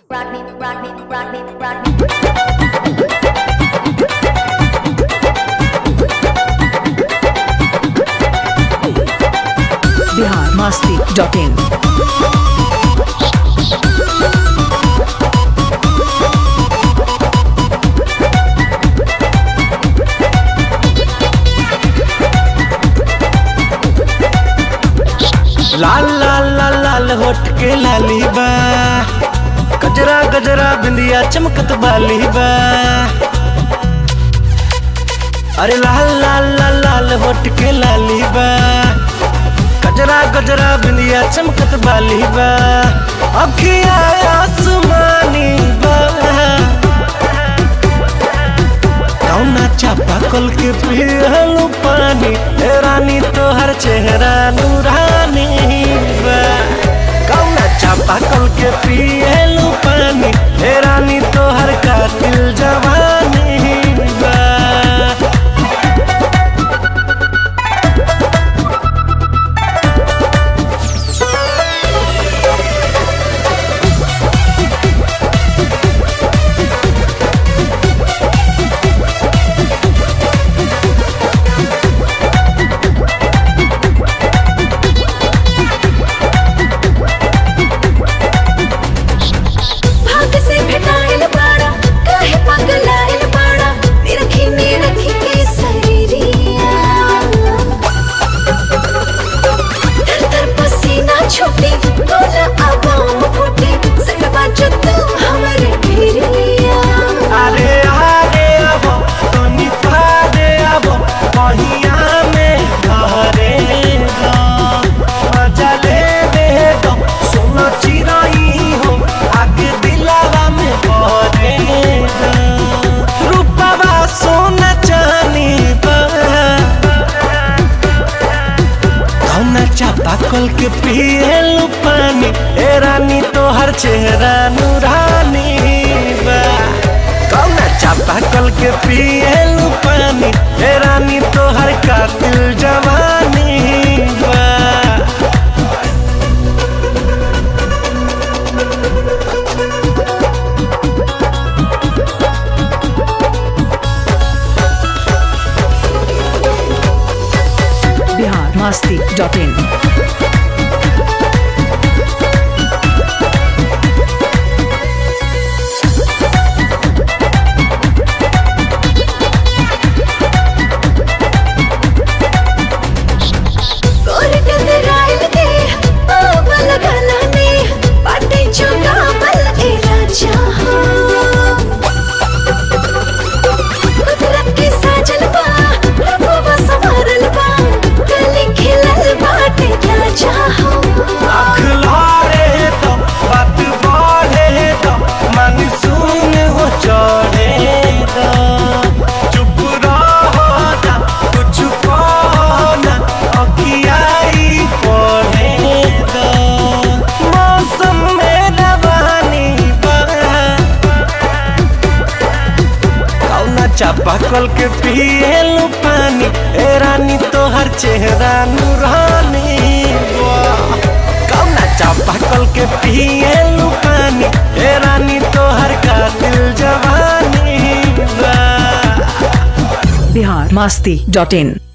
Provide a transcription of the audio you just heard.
rock me, rock me, rock me, rock me. Bihar Masti dot in लाल लाल लाल लाल होठ के लाली बा गजरा गजरा बिंदिया चमकत बाली बा अरे लाल लाल लाल लाल होठ के लाली बा गजरा गजरा बिंदिया चमकत बाली बा अखिया आसमानी बा कौना चापा कल के पियलू पानी ए रानी तोहर चेहरा नूरानी बा कौना चापा कल के पियलू पानी ए रानी तोहर कातिल जवानी बा भाग से भेटाइल बाड़ा काहे पगलाइल बाड़ा निरखी निरखी के शरीरिया तर तर पसीना छूटे तोला आवाम फूटे सड़वा जो तू हमरे भिरिया अरे आगे आबो तनी पादे आबो कहिया में घरे दो मजा ले दे दो सुनो चिराई हो आगे दिलावा में भरे दो रूपवा सोना चानी बा कौना चापा कल के पियलू पानी ए रानी तोहर चेहरा नूरानी बा कौना चापा कल के पियलू पानी ए रानी तोहर कातिल जवानी बा बिहार मस्ती डॉट इन गोर गंदराइल दे बाबल गलाने बाटे जो गावल ए राजा हो कुदरत के साजल बा रबवा संवरल बा गली खिलल बाटे राजा हो आँख लारे तो बात बढ़े तो मन सुन हो चढ़े तो चुप रहो ना कुछ कहो ना अखियाई पढ़े तो मौसम में रवानी कौना चापा कल के पियलू पानी ए रानी तोहर चेहरा नूरानी वाह। कौना चापा कल के पियलू पानी ए रानी तोहर कातिल जवानी वाह। बिहार मस्ती डॉट इन